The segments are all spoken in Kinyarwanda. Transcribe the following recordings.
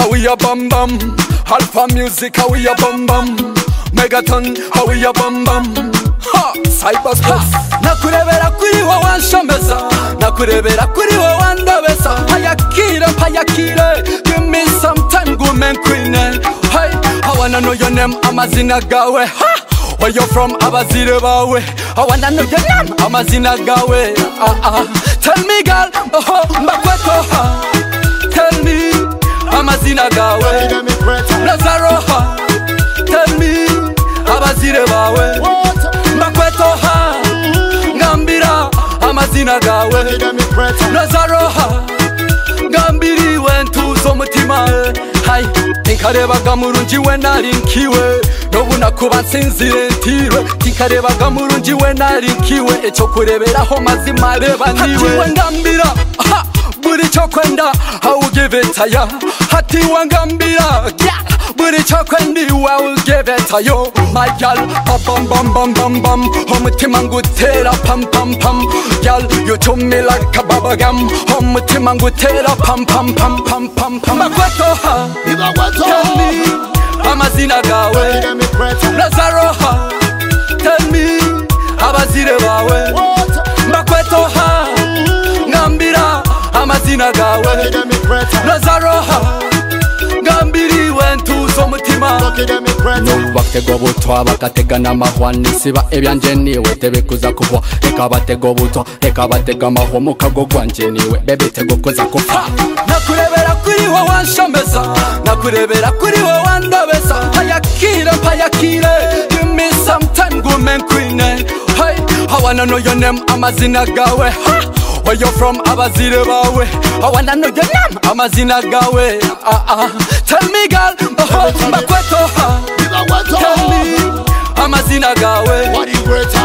we a bum bum. Alpha music, how we a bum bum. Megaton, how we a bum bum. Ha, cyberspace. Nakurebera kuri wowe wanshomeza, nakurebera kuri wowe wandobeza. Payakire, payakire, give me some time, woman queen. Hey, I wanna know your name, amazina gawe. Ha, where you from, abazire bawe. I wanna know your name, amazina gawe. Ah, ah. Tell me girl, oh, mbakweto. Ha. Tell me, amazina gawe. Lazaroha, tell me, abazire bawe. Mbakwetoha, ngambira amazina gawe. Lazaroha, ngambiriwe ntuzo mutima hai tinkarebaga murungi we nari nkiwe nobu nakuba nsinzire ntirwe tinkarebaga murungi we nari nkiwe icyo kureberaho mazima reba niwe ngambira aha, buri cyo kwenda awugibetaya hatiwe ngambira yeah. buri cyo kwendiwe awugibetayo mayal pabambambambambam umutima ngutera pampampam yal yutumila kababagam umutima ngutera pampampampampampam makwetoha tell me amazina gawe Lazaroha, tell me abazire bawe mbakwetoha ngambira amazina gawe Lazaroha, ngambiriwe ntuzo mutima batego butwa bagatega n'amahwa nisiba ibyanje niwe tebe kuza kuhwa reka batego butwa reka batega amahwa mu kago gwanje niwe bebe tego kuza kupfa nakurebera kuri wowe wanshomeza nakurebera kuri wowe wandobeza mpayakire mpayakire give me some time woman queen hey i wanna know your name amazina gawe ha Where you from abazire bawe I wanna know your name amazina gawe ah, ah. Tell me girl oh, mbakwetoha Tell me amazina gawe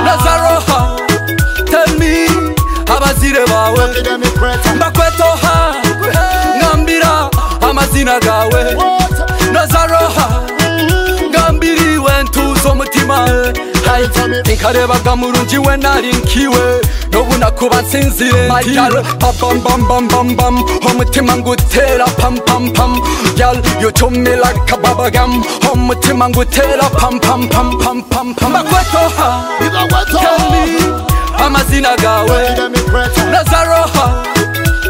Lazaroha Tell me abazire bawe Mbakwetoha Ngambira amazina gawe Lazaroha Ngambiriwe ntuzo mutima Hai, Tinkarebaga murungi we nari nkiwe Nobu nakuba nsinzire ntiwe Pam pam pam pam pam Umutima ngutera pam pam pam Yal you to me like a bubble gum Umutima ngutera pam pam pam pam pam pam Makwetoha Tell me amazina gawe Lazaroha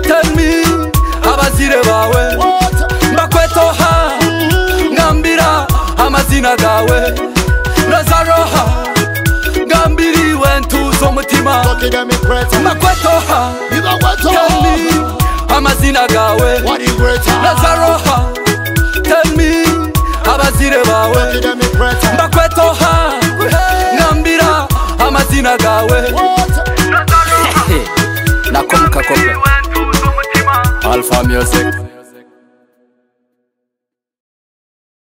Tell me abazire bawe Mbakwetoha Ngambira amazina gawe Lazaroha Ngambiriwe ntuzo mutima Makwetoha Tell me amazina gawe Lazaroha Tell me abazire bawe Mbakwetoha Ngambira amazina gawe Nakomka kombe Alpha Music